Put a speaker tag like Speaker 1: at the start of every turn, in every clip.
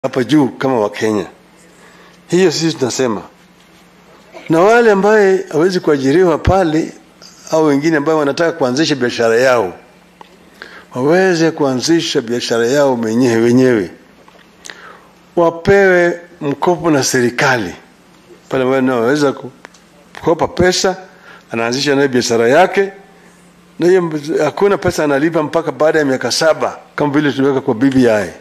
Speaker 1: hapa juu kama Wakenya. Hiyo sisi tunasema, na wale ambaye hawezi kuajiriwa pale au wengine ambao wanataka kuanzisha biashara yao waweze kuanzisha biashara yao wenyewe wenyewe, wapewe mkopo na serikali pale ambapo wanaweza kukopa pesa, anaanzisha nayo biashara yake, na hiyo hakuna pesa analipa mpaka baada ya miaka saba kama vile tuliweka kwa BBI.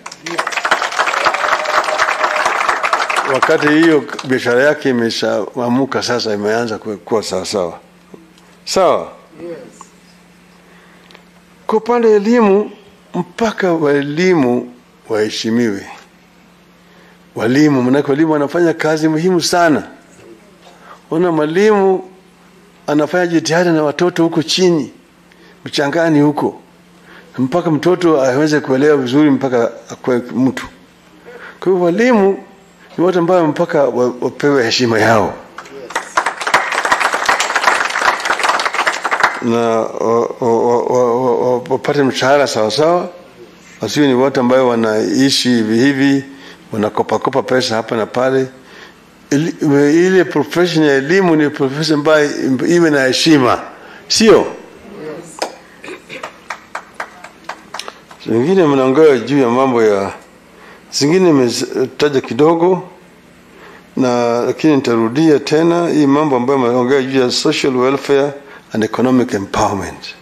Speaker 1: Wakati hiyo biashara yake imeshaamuka sasa, imeanza kuwa sawasawa sawa. Kwa upande wa elimu, mpaka walimu waheshimiwe. Walimu, manake walimu wanafanya kazi muhimu sana. Ona mwalimu anafanya jitihada na watoto huko chini mchangani huko, mpaka mtoto aweze kuelewa vizuri, mpaka akuwe mtu. Kwa hiyo walimu ni watu ambao mpaka wapewe heshima yao na wapate mshahara sawasawa, wasiwe ni watu ambayo wanaishi hivi hivi, wanakopakopa pesa hapa na pale. Ile profession ya elimu ni profession ambayo iwe na heshima, sio zingine. Mnaongea juu ya mambo ya zingine, imetaja kidogo na lakini nitarudia tena hii mambo ambayo mnaongea juu ya social welfare and economic empowerment.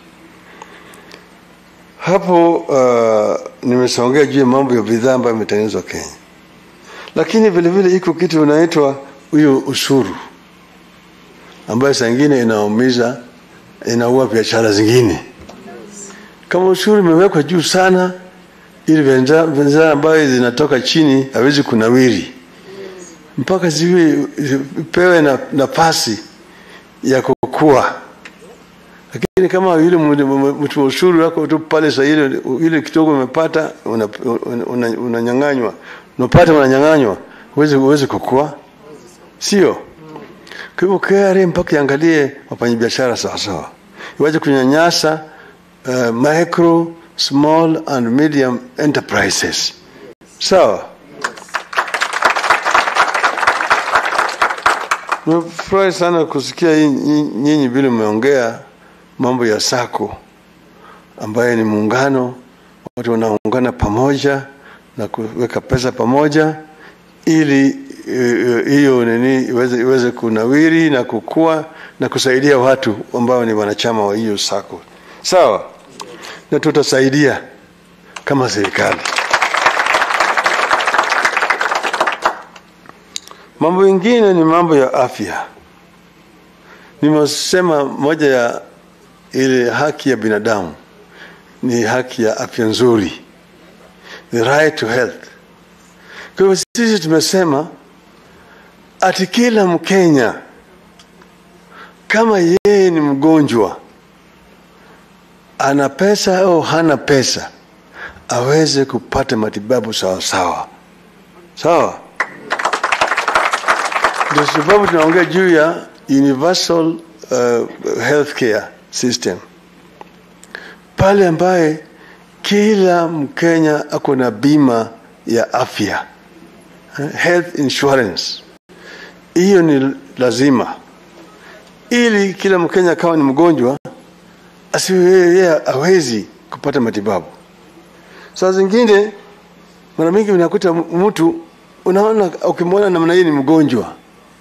Speaker 1: Hapo uh, nimesongea juu ya mambo ya bidhaa ambayo imetengenezwa Kenya, lakini vile vile iko kitu inaitwa huyo ushuru ambayo saa ingine inaumiza, inaua biashara zingine. Kama ushuru imewekwa juu sana, ili bidhaa ambayo zinatoka chini hawezi kunawiri mpaka ziwe pewe nafasi na ya kukua lakini kama yule mtu ushuru wako tu pale sasa, ile ile kidogo umepata unanyang'anywa, una, una unapata unanyang'anywa, huwezi huwezi kukua, sio? Kwa hivyo KRA mpaka iangalie wafanyabiashara sawa sawa, iwache kunyanyasa uh, micro small and medium enterprises, sawa. Nimefurahi sana kusikia nyinyi vile mmeongea mambo ya sako ambayo ni muungano, watu wanaungana pamoja na kuweka pesa pamoja ili hiyo uh, nini iweze, iweze kunawiri na kukua na kusaidia watu ambao ni wanachama wa hiyo sako, sawa, na tutasaidia kama serikali. Mambo mengine ni mambo ya afya. Nimesema moja ya ile haki ya binadamu ni haki ya afya nzuri, the right to health. Kwa hivyo sisi tumesema ati kila Mkenya kama yeye ni mgonjwa, ana pesa au hana pesa, aweze kupata matibabu sawa sawa sawa. Ndio sababu tunaongea juu ya universal uh, healthcare system pale ambaye kila Mkenya ako na bima ya afya health insurance. Hiyo ni lazima, ili kila Mkenya akawa ni mgonjwa asiwe yeye hawezi kupata matibabu. Saa zingine mara mingi unakuta mtu unaona, ukimwona namna hii ni mgonjwa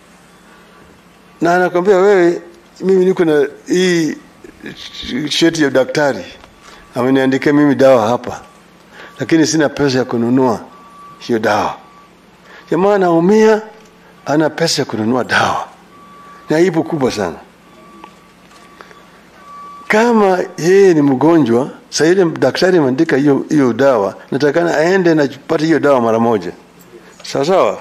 Speaker 1: na anakwambia wewe, mimi niko na hii cheti ya daktari ameniandikia mimi dawa hapa, lakini sina pesa ya kununua hiyo dawa. Jamaa anaumia, ana pesa ya kununua dawa, ni aibu kubwa sana. Kama yeye ni mgonjwa, saa ile daktari ameandika hiyo hiyo dawa, natakana aende na pate hiyo dawa mara moja, sawa sawa.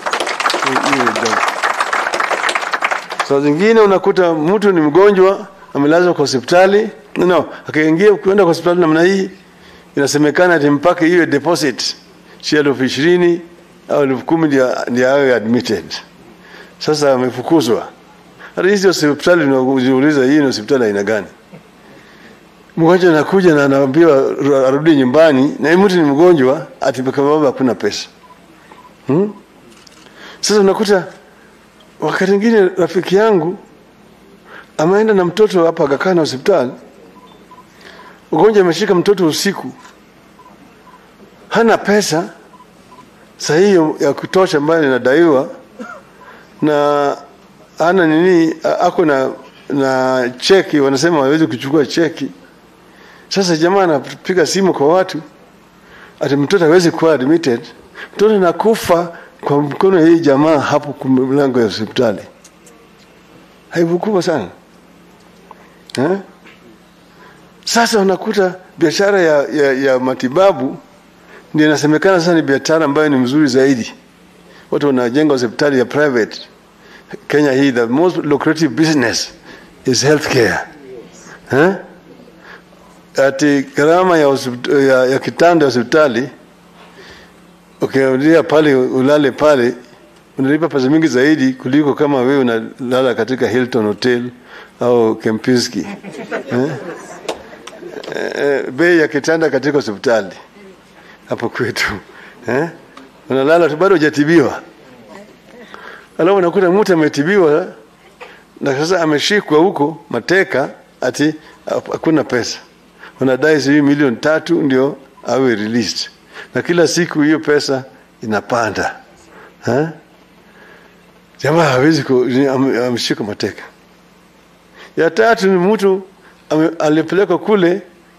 Speaker 1: Saa zingine unakuta mtu ni mgonjwa amelazwa kwa hospitali no, akaingia kuenda kwa hospitali namna hii, inasemekana ati mpaka hiyo deposit si elfu ishirini au elfu kumi ndio awe admitted. Sasa amefukuzwa. Hata hizi hospitali unajiuliza, hii ni hospitali aina gani? Mgonjwa anakuja na anaambiwa arudi nyumbani, na mtu ni mgonjwa, ati kwa sababu hakuna pesa. hmm? Sasa unakuta wakati mwingine rafiki yangu ameenda na mtoto hapa akakaa na hospitali, ugonjwa ameshika mtoto usiku, hana pesa sahihi ya kutosha ambayo inadaiwa na hana nini, ako na na cheki, wanasema hawezi kuchukua cheki. Sasa jamaa anapiga simu kwa watu ati mtoto hawezi kuwa admitted, mtoto nakufa kwa mkono ya hii jamaa hapo kwa mlango ya hospitali. Aibu kubwa sana eh? Sasa unakuta biashara ya, ya, ya matibabu ndio inasemekana sasa ni biashara ambayo ni mzuri zaidi. Watu wanajenga hospitali ya private. Kenya hii the most lucrative business is healthcare. Eh? Ati gharama ya, hospitali, ya, ya kitanda ya hospitali ukiangalia pale ulale pale unalipa pesa mingi zaidi kuliko kama wewe unalala katika Hilton Hotel au Kempinski eh? Eh, bei ya kitanda katika hospitali hapo kwetu eh? unalala tu bado hujatibiwa, alafu unakuta mtu ametibiwa na sasa ameshikwa huko mateka, ati hakuna pesa, unadai sijui milioni tatu ndio awe released, na kila siku hiyo pesa inapanda eh? Jamaa hawezi ameshika mateka. Ya tatu ni mtu alipelekwa kule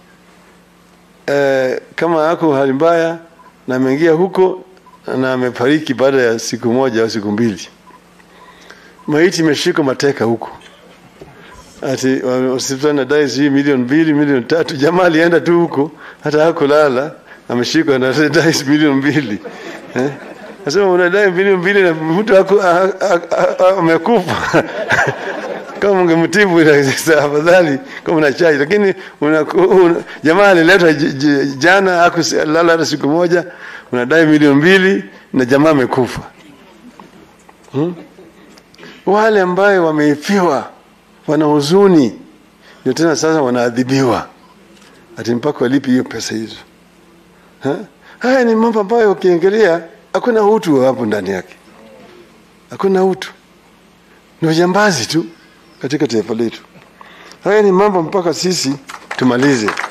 Speaker 1: eh, kama ako hali mbaya na ameingia huko na amefariki baada ya siku moja au siku mbili, maiti imeshika mateka huko, ati hospitali nadai sijui milioni mbili milioni tatu. Jamaa alienda tu huko, hata hakulala, ameshikwa na dai milioni mbili eh? Nasema unadai milioni mbili na mtu amekufa kama ungemtibu afadhali kama una chai, lakini una, una, jamaa aliletwa jana akulala hata siku moja, unadai milioni mbili na jamaa amekufa. Hmm? Wale ambayo wameifiwa wana huzuni, ndio tena sasa wanaadhibiwa ati mpaka walipi hiyo pesa hizo. Ha? Haya ni mambo ambayo ukiangalia hakuna utu hapo ndani yake, hakuna utu, ni ujambazi tu katika taifa letu. Haya ni mambo mpaka sisi tumalize.